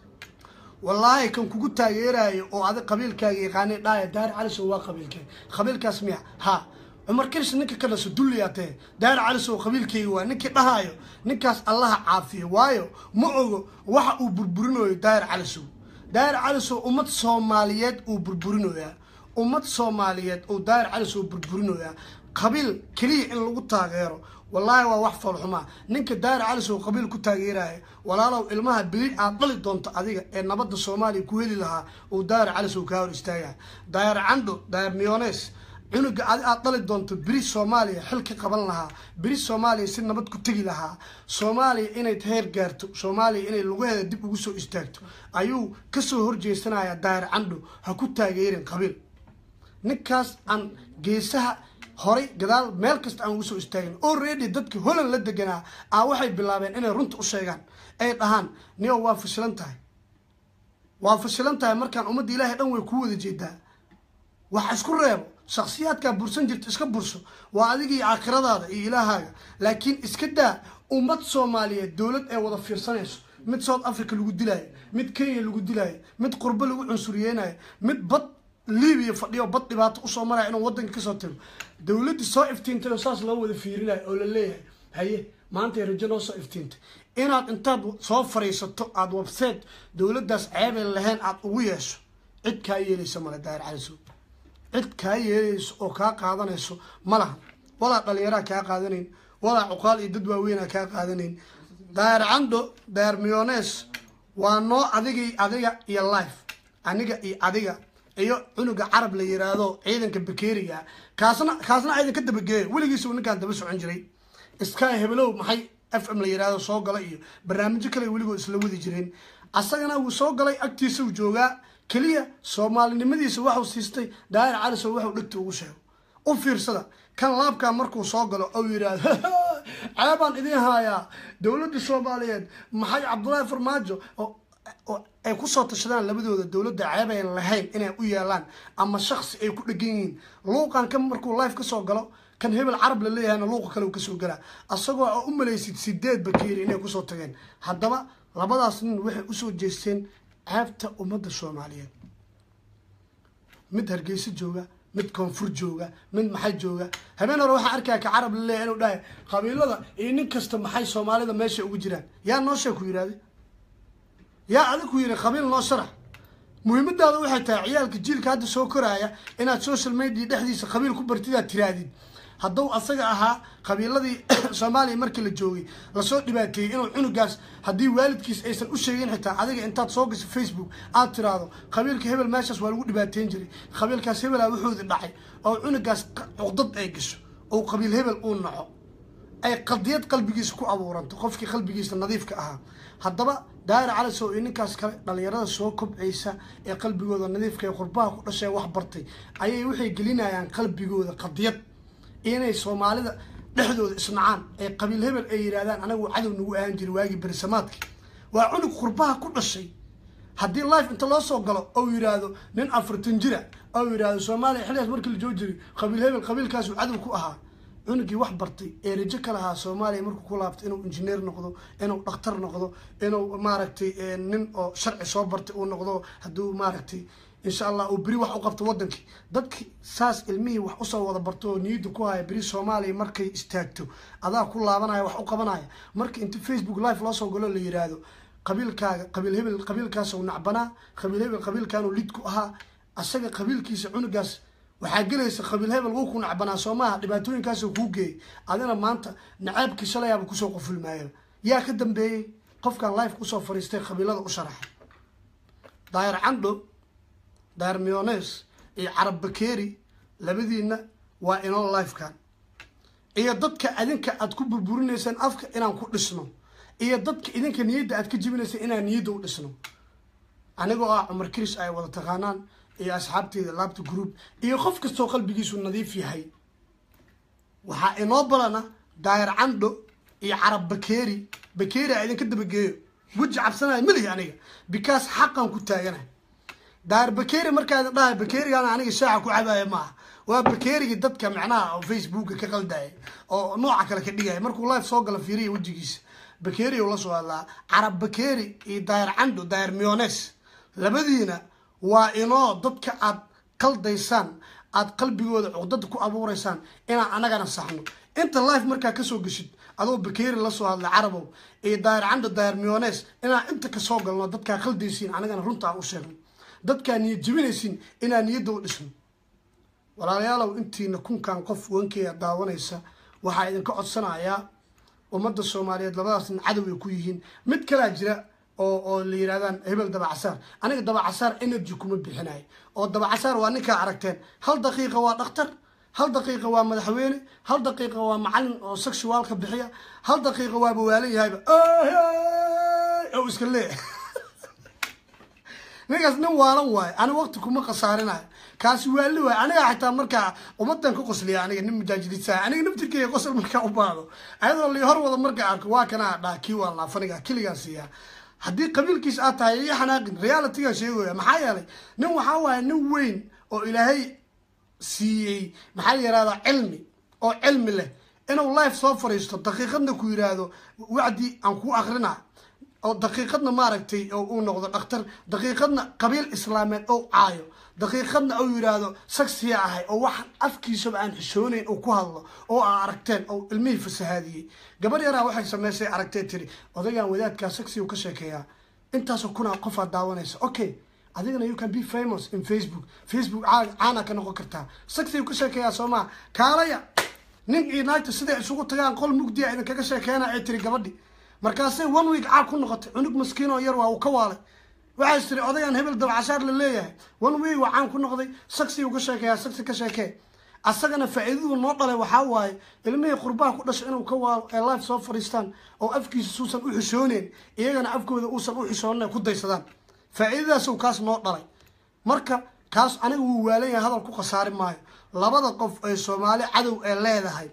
wallaahi kan kugu taageerayo oo adig qabiilkaaga yaqaanay dhaaya daar calisow waa qabiilkee qabiilkaas miya ha cumar kirish ninka ka naso dulliyaa tahe daar calisow qabiilkeyga waa ninkii dhahaayo ninkaas allaha caafiyo waayo ma ogo waxa uu burburinayo daar calisow daar calisow ummad soomaaliyeed uu burburinoyaa ummad soomaaliyeed uu daar calisow burburinoyaa qabiil keliya in lagu taageero wallaahi waa wax foolxumaa ninka daari calisow qabiil ku taageeraya walaalow ilmaha beli aad dhali doonto adiga ee nabadda soomaaliya ku heli lahaa uu daari calisow kaa hor istaagaya daayar candho daayar miyonees cunuga adi aad dhali doonto beri soomaaliya xil ka qaban lahaa beri soomaaliya si nabad ku tegi lahaa soomaaliya inay heer gaarto soomaaliya inay lugaheeda dib ugu soo istaagto ayuu kasoo horjeesanaya daayar candho ha ku taageerin qabiil ninkaas aan geesaha horay gadaal meel kasta aan ugu soo istaagin already dadkii holland la deganaa aa waxay bilaabeen inay runta u sheegaan ay dhahaan niyo waa fashilan tahay waa fashilan tahay markaan ummadda ilaahay dhan way ku wada jeedaa wax isku reebo shaksiyaadkaa bursan jirta iska burso waa adigii aakhiradaada iyo ilaahaaga laakiin iska daa ummad soomaaliyeed dowlad ee wada fiirsanayso mid south africa lagu dilaayo mid kenya lagu dilaayo mid qurbo lagu cunsuriyeynayo mid bad libiya fadhiyo bad dhibaato usoo maraya inuu wadanka kasoo tago dowladdii soo iftiintay oo saas loo wada fiirinayo oo la leeyahay haye maantay rajo noo soo iftiintay inaad intaad soo fariisato aada website dowladdaas ceebay lahayn aada ugu yeesho cid kaa yeelaysa male daahir calisow cid kaa yeelayso oo kaa qaadanayso ma laha walaa dhalinyaraa kaa qaadanayn walaa cuqaal iyo dad waaweynaa kaa qaadanayn daahir candho daahir miyonees waa noo adigii adiga iyo life aniga iyo adiga iyo cunuga carab la yiraahdo ciidanka bakeeriga kaasna kaasna ciidan ka dabageeya weligiisa ninkaan daba socon jiray sky hebelow maxay f m la yiraahdo soo gala iyo barnaamijyo kale weligood isla wadi jireen asagana wuu soo galay agtiisa uu joogaa keliya soomaalinimadiisa waxuu siistay daahir calisow waxuu dhegta ugu sheego u fiirsada kan laabkaa markuu soo galo ou yidhaahdo ceebaan idiin haayaa dowladda soomaaliyeed maxay cabdullaahi farmaajo ay kusoo tashadaan labadooda dowladda ceeb ayn lahayn inay u yeelaan ama shaksi ay ku dhegan yihiin luuqan kan markuu life kasoo galo kan hebel carab la leeyahayna luuqa kale kasoo galaa asagoo a u malaysid sideed bakeeri inay kusoo tageen haddaba labadaas nin waxay usoo jeesteen ceebta ummadda soomaaliyeed mid hargeysa jooga mid koonfur jooga mid maxay jooga habeen hore waxaa arkaya ka carab la leeyahay inuu dhahay qabiilada iyo nin kasta maxay soomaalida meesha ugu jiraan yaa noo sheeg ku yidhahday yaa adig ku yidhi qabiil noo sharax muhiimadaada waxay tahay ciyaalka jiilka hadda soo koraaya inaad social media dhexdiisa qabiil ku bartid aad tiraadid hadduu asaga ahaa qabiiladii soomaaliya markii la joogay lasoo dhibaateeyey inuu cunugaas haddii waalidkiis aysan u sheegin xitaa adiga intaad soo gasho facebook aad tiraahdo qabiilka hebel meeshaas waa lagu dhibaateyn jiray qabiilkaas hebelaa wuxuudi dhacay oo cunugaas cuqdad ay gasho oo qabiil hebel uu naco ay qadiyad qalbigiisa ku abuuranto qofkii qalbigiisa nadiifka ahaa haddaba daahir calisow iyo ninkaas kale dhalinyarada soo kobcaysa ee qalbigooda nadiifka ee qurbaha ku dhashee wax bartay ayay waxay gelinayaan qalbigooda qadiyad iyo inay soomaalida dhexdooda isnacaan ee qabiil hebel ay yidhahdaan anagu cadow nagu ahaan jiri waagii berisamaadkii waa cunug qurbaha ku dhashay haddii life inta loo soo galo ou yidhaahdo nin afartan jira ou yidhaahdo soomaaliya xilligaas markii la joo jiray qabiil hebel qabiilkaasuu cadow ku ahaa cunugii wax bartay ee rajo ka lahaa soomaaliya markuu ku laabto inuu injineer noqdo inuu dhakhtar noqdo inuu maaragtay nin oo sharci soo bartay uu noqdo hadduu maaragtay insha allah uu beri wax u qabto wadankii dadki saas ilmihii wax usoo wada barto oo niyadda ku haya beri soomaaliya markay istaagto adaa ku laabanaya wax u qabanaya marka inta facebook live loo soo galo la yiraahdo qabiilkaaga qabiil hebel qabiilkaasuu nacbanaa qabiil hebel qabiilkaanuu lid ku ahaa asaga qabiilkiisa cunugaas waxaa gelaysa qabiil hebel wuu ku nacbanaa soo maaha dhibaatooyinkaasuu kuu geeyay adina maanta nacaabkii shalayaaba kusoo qofulmaaya yaa ka dambeeyey qofkan life kusoo fariistay qabiilada u sharaxay daayar candho daayar miones iyo carab bakeeri labadiina waa inoo lifekan iyo dadka adinka aad ku burburinaysaan afka inaan ku dhisno iyo dadka idinka niyadda aad ka jibinaysaan inaan niyadda u dhisno anigoo ah cumar kris ay wada taqaanaan iyo asxaabteeda laabta group iyo qof kastoo qalbigiisu nadiif yahay waxaa inoo balana daayar candho iyo carab bakeeri bakeeri a idinka dabageeyo weji cabsanaya malihi aniga because xaqan ku taaganahay daayar bakeeri markaa idin dhahay bakeerigaana aniga shaaca ku cabaya maaha waa bakeerigii dadka macnaha oo facebooka ka qaldaya oo nooca kale ka dhigaya markuu live soo gala fiiriya wejigiisa bakeeri la soo hadlaa carab bakeeri iyo daayar candho daayar miones labadiina waa inoo dadka aad qaldaysaan aad qalbigooda cuqdada ku abuureysaan inaan anagana saxno inta life markaa kasoo geshid adoo bakeeri lasoo hadlay carabow iyo daayar candho daayar miones inaan inta kasoo galno dadkaa qaldaysiin anagana runta aan u sheegno dadkaa niyad jebinaysiin inaan niyadda u dhisno walaalayaalow intiina kunkan qof wankeya daawanaysa waxaa idinka codsanayaa ummadda soomaaliyeed labadaasna cadow ay ku yihiin mid kalaa jira oo oo la yirahdaan hebel dabacasaar aniga dabacasaar energy kuma bixinayo oo dabacasaar waa ninkaa aragteen hal daqiiqa waa dhakhtar hal daqiiqa waa madaxweyne hal daqiiqa waa macalin oo sexuaalka bixiya hal daqiiqa waaba waalan yahayba oo iska leeyahay ninkaas nin waalan waayo ani waqti kuma khasaarinayo kaasi waali waayo aniga xitaa markaa ummadan ka qosliya aniga nin mujaajidisa aniga naftirkeyga qosol markaa u baado ayadoo li hor wada markaa arko waa kanaa dhaa kii waa laafaniga kiligaa siiyaa haddii qabiilkiis aad tahay iyo xanaaqin realitygan sheegaya maxaa yeelay nin waxaa waaye nin weyn oo ilaahay siiyey maxaa la yihahdaa cilmi oo cilmi leh inuu life soo fariisto daqiiqadna ku yiraahdo wacdi aan ku akrina oo daqiiqadna maaragtay oo uu noqdo dhakhtar daqiiqadna qabiil islaameed oo caayo daqiiqadna uu yiraahdo sagsiya ahay oo wax afkiisaba aan xishoonayn uu ku hadlo oo aa aragteen oo ilmihii fasahaadiyey gabar yaraa waxay samaysay aragtee tiri odaygan wadaadkaa sagsiga ka sheekeeyaa intaasoo kunaa qofaad daawanaysa okay adigana you can be famous in facebook facebook caana ka noqon kartaa sagsiga ka sheekeeyaa soomaa kaalaya nin united siday isugu tagaan qol mugdiya idinkaga sheekeena ay tiri gabadhi markaasay one week caag ku noqotay cunug maskiin oo yar waa uu ka waalay waxay tiri odayan hebel dabcashaar la leeyahay one week waa caan ku noqday saksi uu ka sheekeeyaa saksi ka sheekee asagana faa'iidadu noo dhalay waxaa waaye ilmihii qurbaha ku dhashay inuu ka waalo ee life soo fadhiistaan oo afkiisa suusan u xishooneyn iyagana afkooda uusan u xishoonin ku daysadaan faa'iidadaasuu kaas noo dhalay marka kaas aniga wuu waalan yahay hadal ku khasaari maayo labada qof ee soomaali cadow ee leedahay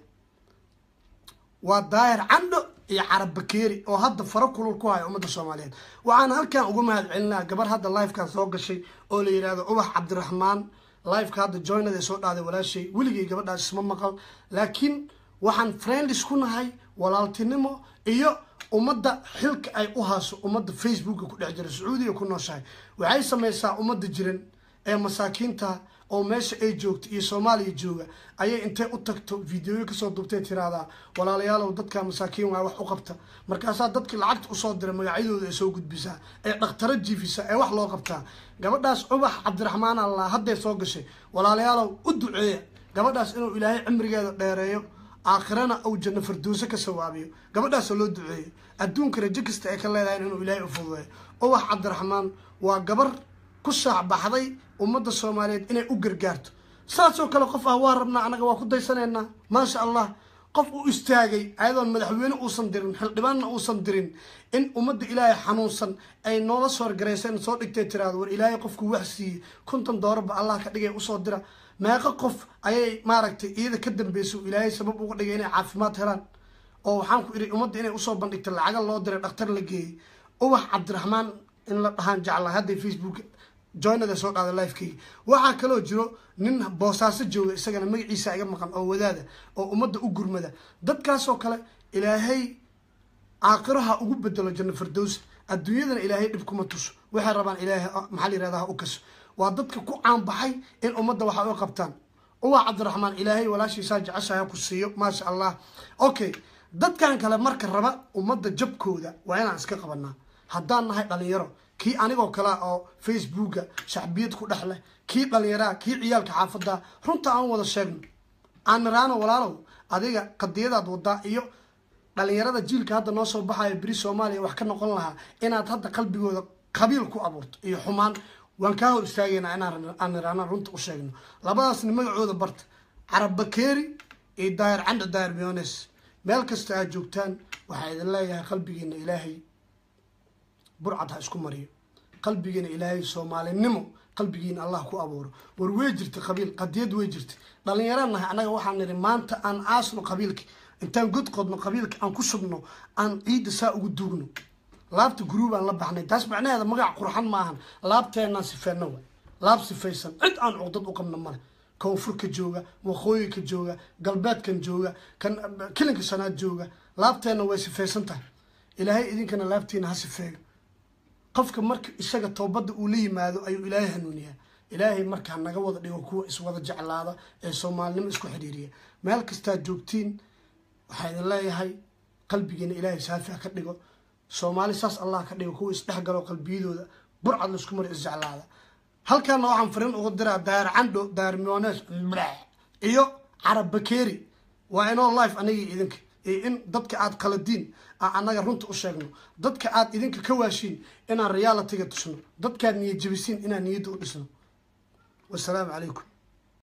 waa daahir candho iyo carab bakeeri oo hadda faro kulul ku haya ummadda soomaaliyeed waxaan halkan uga mahad celinaa gabar hadda lifekan soo gashay oo la yihahdo ubax cabdiraxmaan lifeka hadda joynada soo dhaaday walaashay weligay gabadhaas isma maqal laakiin waxaan friendis ku nahay walaaltinimo iyo ummadda xilka ay u haaso ummadda facebooka ku dhex jira sacuudiga ku nooshahay waxay samaysaa ummadda jiran ee masaakiinta oo meesha ay joogto iyo soomaaliya jooga ayay intay u tagto videoyo kasoo duubtay tiraahdaa walaalayaalow dadka masaakiin waa wax u qabta markaasaa dadkii lacagta usoo dira magacyadooda ay soo gudbisaa ee dhakhtaro jiifisa ee wax loo qabtaa gabadhaas ubax cabdiraxmaan allah hadday soo gashay walaalayaalow u duceeya gabadhaas inuu ilaahay cimrigeeda dheereeyo aakhirana uu janno farduuso ka sawaabiyo gabadhaasoo loo duceeyo adduunka rajo kasta ay ka leedahay inuu ilaahay u fududeeyo ubax cabdiraxmaan waa gabar ku shaacbaxday ummadda soomaaliyeed inay u gargaarto saasoo kale qof ah waa rabnaa annaga waa ku daysanaynaa maasha allah qof u istaagay ayadoon madaxweyne uusan dirin xildhibaanna uusan dirin in ummadda ilaahay xanuunsan ay noola soo garaysan soo dhigtay tiraado war ilaahay qofku wax siiyey konton doorarba allah ka dhigay usoo dira meeqo qof ayay maaragtay iyada ka dambeysay ilaahay sabab uga dhigay inay caafimaad helaan oo waxaan ku idhi ummadda inay usoo bandhigta lacaga loo diray dhakhtar la geeyey ubax cabdiraxmaan in la dhahaan jeclaa hadday facebook joynada soo dhaaday lifekeyga waxaa kaloo jiro nin boosaaso jooga isagana magaciisa iga maqan oo wadaada oo ummadda u gurmada dadkaasoo kale ilaahay caaqiraha ugu bedelo janno firdowsa adduunyadana ilaahay dhib kuma tuso waxay rabaan ilaahay maxaa la yirahdaa ha u kaso waa dadka ku caanbaxay in ummadda waxa u qabtaan ubax cabdiraxmaan ilaahay walaashiisaa jeceshaha ku siiyo maasha allah okay dadkan kale marka raba ummadda jabkooda waa inaan iska qabanaa haddaan nahay dhalinyaro kii anigoo kale oo facebooka shacbiyad ku dhex leh kii dhalinyaraha kii ciyaalka xaafada runta aan wada sheegno aan niraano walaalow adiga qadiyadaad wadaa iyo dhalinyarada jiilka hadda noo soo baxayo beri soomaaliya wax ka noqon lahaa inaad hadda qalbigooda qabiil ku abuurto iyo xumaan waan kaa hor istaagaynaa inaan niraano runta u sheegno labadaasni magacooda barta carab bakeeri iyo daayir candha daayir miones meel kasta aad joogtaan waxaa idin leeyahay qalbigiina ilaahay burcad ha isku mariyo qalbigiina ilaahay soomaalinimo qalbigiina allah ku abuuro war wey jirta qabiil qadiyad wey jirta dhalinyaro nahay annaga waxaan nidhi maanta aan aasno qabiilka intaan god qodno qabiilka aan ku shubno aan ciidda saa ugu duugno laabta guruubaan la baxnay taas macnaheeda magac qurxan maahan laabteenaan sifeeno wa laab sifaysan cid aan cuqdad u qabno male koonfurka jooga waqooyinka jooga galbeedkan jooga kan kilinka shanaad jooga laabteenna way sifaysan tahay ilaahay idinkana laabtiina ha sifeeyo qofka marka isaga toobadda uu la yimaado ayuu ilaahay hanuuniyaa ilaahay markaa naga wada dhigo kuwa iswada jeclaada ee soomaalinimo isku xidhiiriya meel kastaad joogtiin waxaa idin leeyahay qalbigiina ilaahay saafi ha ka dhigo soomaali saas allah ka dhigo kuwa isdhexgalo qalbiyadooda burcad laisku mari isjeclaada halkaana waxaan fariin uga diraa daayar candho daayar miones iyo carab bakeeri waa inoo life anigii idinka iyo in dadka aad qaladiin aan annaga runta u sheegno dadka aad idinka ka waashiin inaan realitiga tusno dadkaad niyad jebisiin inaan niyadda u dhisno wasalaamu calaykum